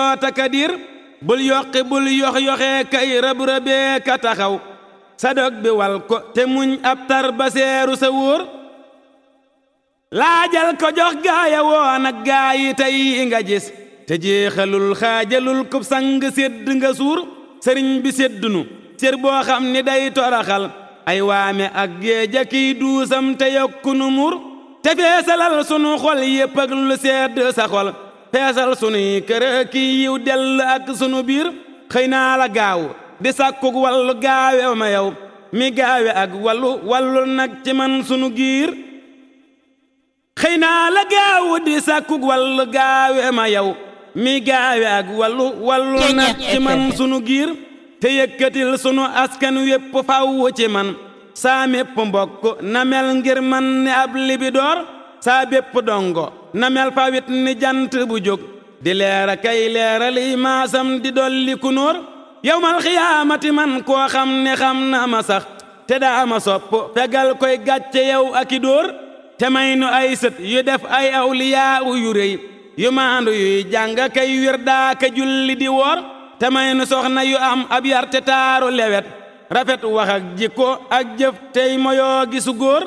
yoota ka dir bul yoqi bul yox yoxee kay rëb rëbee ka taxaw sa dog bi wal ko te muñ ab tar ba seeru sa wóor laajal ko jox gaaya woon ak gaa yi tey nga gis te jeexalul xaajalul kub sang sédd nga suur sëriñ bi séddunu cër boo xam ni day toraxal ay waame ak géeja kiy duusam te yokkunu mur te feesalal sunu xol yépp ak lu sedd sa xol feesal sunuy kër kiy yiw dell ak sunu biir xëy naa la gaaw di sàkkuk wallu gaawe ma yow mi gaawe ak wallu wallu nag ci man sunu giir xëy naa la gaaw di sàkkuk wallu gaawe ma yow mi gaawe ak wallu wallu nag ci man sunu giir te yëkkatil sunu askan wépp fawwu ci man saa mépp mbokk na mel ngir man ni ab libidoor saa bépp dongo na mel fawit ni jant bu jóg di leera kay leera liy maasam di dolli kunóor yowmal xiyaamati man koo xam ne xam na ma sax te daa ma sopp fegal koy gàcce yow aki dóor te may nu ay sët yu def ay awliyaa yu réy yu maandu yuy jàng kay wir daa ka julli di woor te may nu soxna yu am ab yar te taaru lewet rafet wax ak jikko ak jëf tey moyoo gisu góor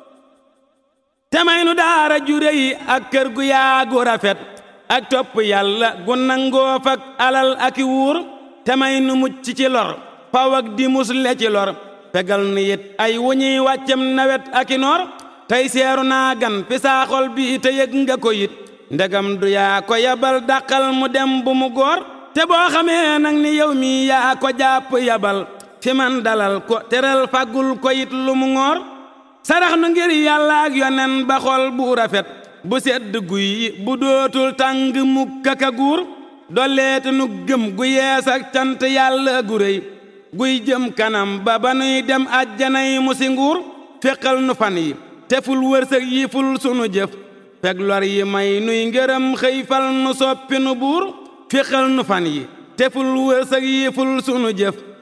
te may nu daara jure yi ak kër gu yaagu rafet ak topp yàlla gu nangoo fak alal aki wuur te may nu mucc ci lor faw ak di musle ci lor fegal nu it ay wuñuy wàccem nawet aki noor tey seeru naa gan fi saa xol bi te yëg nga ko it ndegam du yaa ko yabal dàqal mu dem bu mu góor te boo xamee nag ni yow mi yaa ko jàpp yabal fi man dalal ko teral fagul ko it lu mu ngoor sarax nu ngir yàlla ak yonen ba xol bu rafet bu sedd guy bu dootul tàng mukk ak a guur dolleete nu gëm gu yees ak cant yàlla gu réy guy jëm kanam ba ba nuy dem àjjanay musi nguur féqal nu fan yi te ful wërsëg yi ful sunu jëf feg lor yi may nuy ngërëm xëy fal nu soppi nu buur féqal nu fan yi te ful wërsëg yi ful sunu jëf